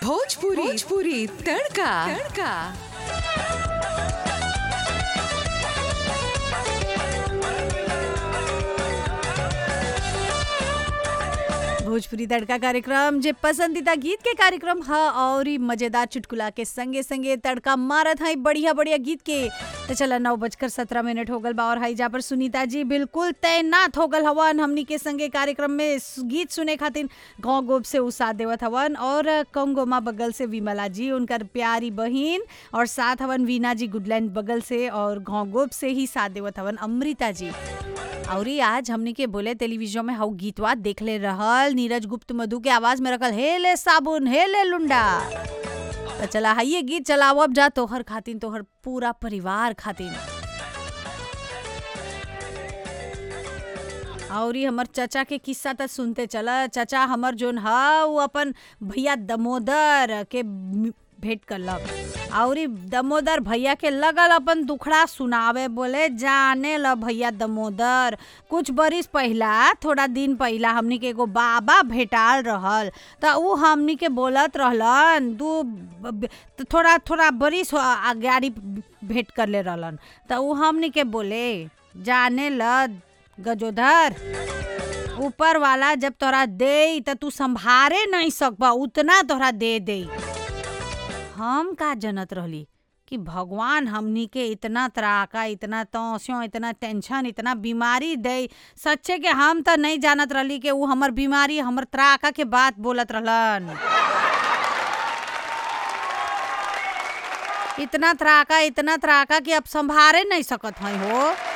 भोजपुरी भोजपुरी तड़का तड़का भोजपुरी तड़का कार्यक्रम जे पसंदीदा गीत के कार्यक्रम ह और ई मजेदार चुटकुला के संगे संगे तड़का मारत है बढ़िया बढ़िया गीत के तो चला नौ बजकर सत्रह मिनट हो गल बा और हाईजा पर सुनीता जी बिल्कुल तैनात हो गल हवन हमनी के संगे कार्यक्रम में स- गीत सुने खातिर गाँव गोप से उ साथ देवत हवन और कंगोमा बगल से विमला जी उनकर प्यारी बहिन और साथ हवन वीना जी गुडलैंड बगल से और गाँव गोप से ही साथ देवत हवन अमृता जी और ई आज हमनी के बोले टेलीविजन में हाउ गीतवा देखले रहल नीरज गुप्त मधु के आवाज में रखल हे ले साबुन हे ले लुंडा तो चला हाइये गीत चलाओ अब जा तोहर खातिन तोहर पूरा परिवार खातिन और ई हमर चाचा के किस्सा त सुनते चला चाचा हमर जोन ह वो अपन भैया दमोदर के मि- भेंट करलक और ई दमोदर भैया के लगल अपन दुखड़ा सुनावे बोले जाने ल भैया दमोदर कुछ बरिस पहिला थोड़ा दिन पहिला हमनी के एगो बाबा भेटाल रहल त उ हमनी के बोलत रहलन दू ब- ब- त थोड़ा थोड़ा बरिस हो- अगाड़ी भेंट करले रहलन त उ हमनी के बोले जाने ल गजोधर ऊपर वाला जब तोरा दे त तू संभारे नहीं सकबा उतना तोरा दे दे हम का जनत रहली कि भगवान हमनी के इतना त्राका इतना तौस्यो इतना टेंशन इतना बीमारी दे सच्चे के हम त नहीं जानत रहली कि उ हमर बीमारी हमर त्राका के बात बोलत रहलन इतना त्राका इतना त्राका कि अब संभारे नहीं सकत हई हो